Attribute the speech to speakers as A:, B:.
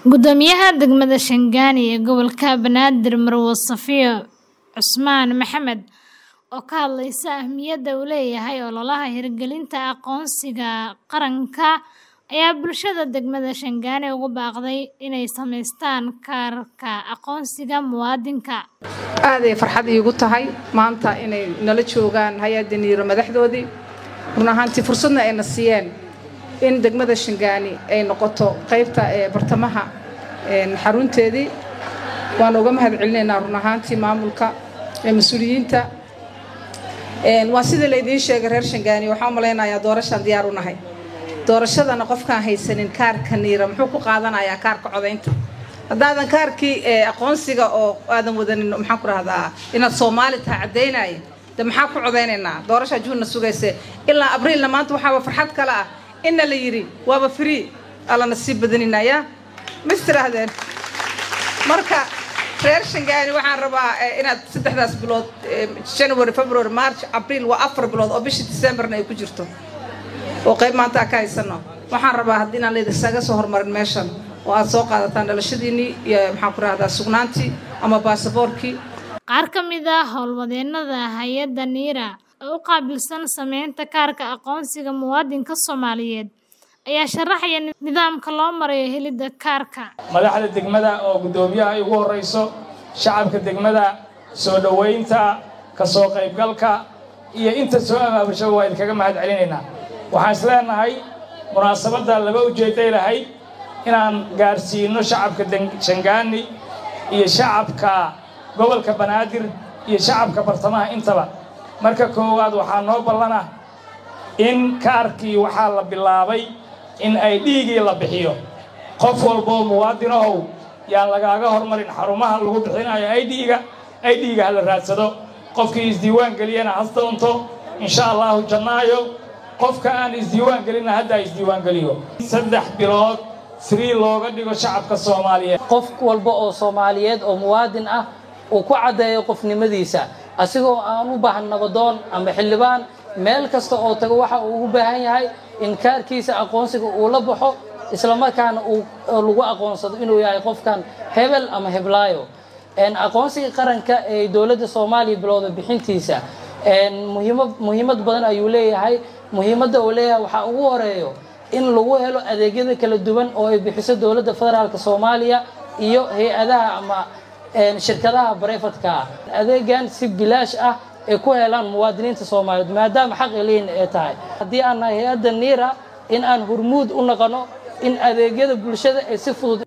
A: Guddoomiyaha degmada Shaandani ee gobolka Banaadir Marwo Safiyo Cusmaan Maxamed oo ka hadlaysa ahmiyadda uu leeyahay ololaha hirgelinta aqoonsiga qaranka ayaa bulshada degmada Shaandani ugu baaqday inay samaystaan kaarka aqoonsiga muwaadinka.
B: aad ay farxad iigu tahay maanta inay nala joogaan hay-adda niiro madaxdoodii run ahaantii fursadna ayna siiyeen in degmada Shaandani ay noqoto qaybta ee bartamaha een xarunteedii waan uga mahadcelinaynaa run ahaantii maamulka ee mas-uuliyiinta een waa sida laydiin sheegay reer Shaandani waxaan u malaynayaa doorashaan diyaar u nahay doorashadana qofkaan haysanin kaarka niira muxuu ku qaadanayaa kaarka codaynta haddaadan kaarkii ee aqoonsiga oo aadan wadanin maxaan ku rahdaa inaad soomaali tahay caddaynaya de maxaa ku codaynaynaa doorashaa juunna sugayse ilaa abriilna maanta waxaaba farxad kale ah inna la yidhi waaba free allana sii badaninaya mis tiraahdeen marka reer Shaandani waxaan rabaa eh, inaad saddexdaas bilood eh, January February March April waa afar bilood oo bishii Decemberna ay ku jirto oo qayb maanta ka haysano waxaan rabaa haddii inaan laydisaga soo hormarin meeshan oo aad soo qaadataan dhalashadiinii iyo maxaan ku rahdaa sugnaantii ama baasaboorkii
A: Qaar ka mid ah howlwadeennada hay'adda NIRA oo u qaabilsan sameynta kaarka aqoonsiga muwaadinka Soomaaliyeed ayaa sharaxaya nidaamka loo marayo helidda kaarka.
C: madaxda degmada oo guddoomiyaha ay ugu horreyso shacabka degmada soo dhoweynta ka soo qaybgalka iyo inta soo abaabashaba waa idinkaga mahad celinaynaa waxaan is leenahay munaasabadda laba ujeedday lahayd inaan gaarsiino shacabka Den- Shaandani iyo shacabka gobolka banaadir iyo shacabka bartamaha intaba marka koowaad waxaa noo ballana in kaarkii waxaa la bilaabay in ay dhiigii la bixiyo qof walboo muwaadin ahow yaan lagaaga hormarin xarumaha lagu bixinayo idga idga ha la raadsado qofkii isdiiwaan geliyana has doonto insha allahu jannaayo qofka aan isdiiwaan gelinna hadda isdiiwaan geliyo saddex bilood free looga dhigo shacabka soomaaliyeed
D: qof walba oo soomaaliyeed oo muwaadin ah uu ku caddeeyo qofnimadiisa asigoo aan u baahan nabadoon ama xildhibaan meel kasta oo tago waxa uu ugu baahan yahay in kaarkiisa aqoonsiga uu la baxo islamarkaana uu lagu aqoonsado inuu yahay qofkan hebel ama heblaayo Een, aqoonsiga qaranka ee dowladda soomaaliya bilowda bixintiisa een, muhiima- muhiimad badan ayuu leeyahay muhiimadda uu leeyahay waxaa ugu horeeyo in lagu helo adeegyada kala duwan oo ay bixiso dowladda federaalka soomaaliya iyo hay-adaha ama een, shirkadaha barefadka ah adeegan si bilaash ah ay ku helaan muwaadiniinta soomaaliyeed maadaama xaq ay leeyihin ay tahay haddii aan nahay hay-adda niira in aan hormuud u noqono in adeegyada bulshada ay si fudud